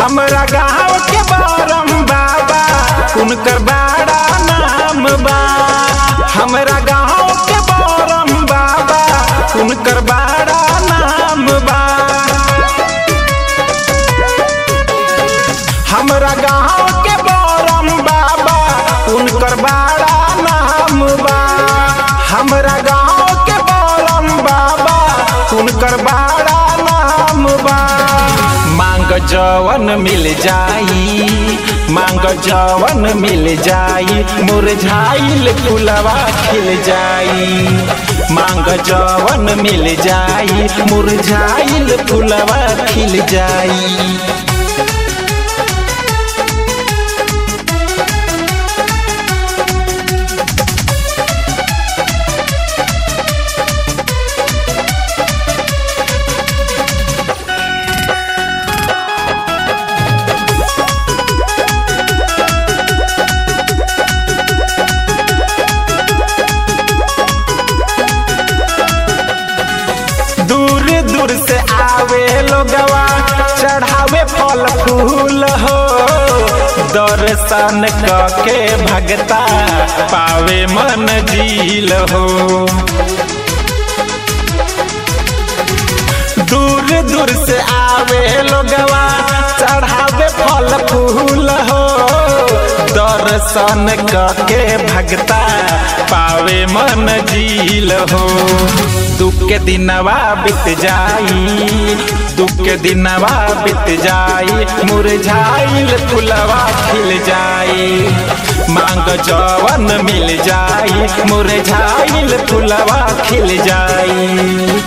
हमरा गाँव के बरम बाबा उनकर बड़ा नाम बा हमरा गाँव के बरम बाबा उनकर बड़ा नाम बा हमरा गाँव के बरम बाबा उनकर बड़ा नाम बा हमरा गाँव के बरम बाबा उनकर बड़ा नाम बा मांग जवन मिल जाई मांग जवन मिल जाई मुरझाइल फुलवा खिल जाई मांग जवन मिल जाई मुरझाइल फुलवा खिल जाई दूर दूर से आवे लोगवा चढ़ावे फल फूल हो दर्शन के भगता पावे मन झील हो दूर दूर से आवे लोगवा चढ़ावे फल फूल हो दर्शन के भगता पावे मन झील हो दुख के दिनवा बीत जाई दुख के दिनवा बीत जाई मुरझाइल फुलवा खिल जाई मांग जवन मिल जाई मुरझाइल फुलवा खिल जाई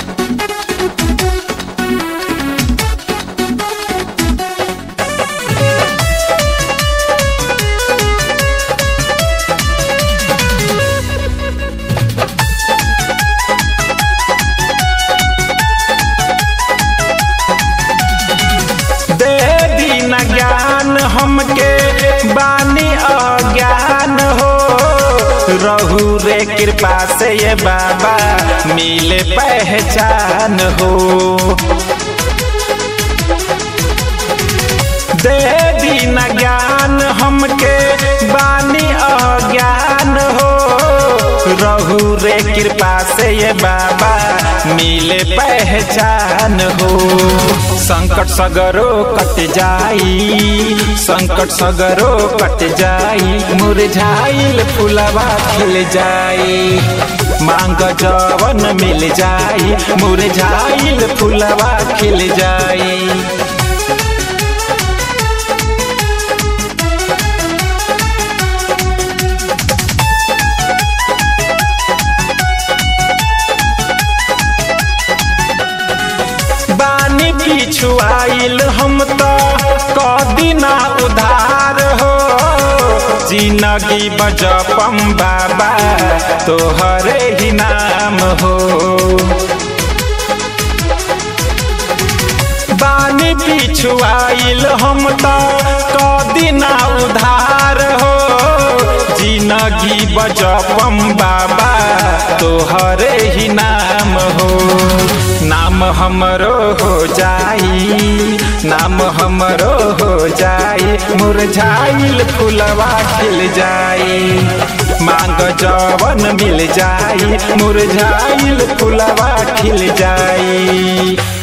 दे दीन ज्ञान हमके बानी अज्ञान हो रहू रे कृपा से ये बाबा मिले पहचान हो दे दीन ज्ञान हमके बानी अज्ञान हो रहू रे कृपा से ये बाबा मिले पहचान हो संकट सगरो कट जाई संकट सगरो कट जाई मुरझाइल फुलवा खिल जाई मांग जवन मिल जाई मुरझाइल फुलवा खिल जाई बानी पीछू आइल हम तो कदिना उधार हो जिंदगी बजपम बाबा तोहरे ही नाम हो बानी पीछू आइल हम तो कदिना उधार हो जिंदगी बजपम बाबा तोहरे ही नाम हो नाम हमरो हो जाई नाम हमरो हो जाई मुरझाइल फुलवा खिल जाई मांग जवन मिल जाई मुरझाइल फुलवा खिल जाई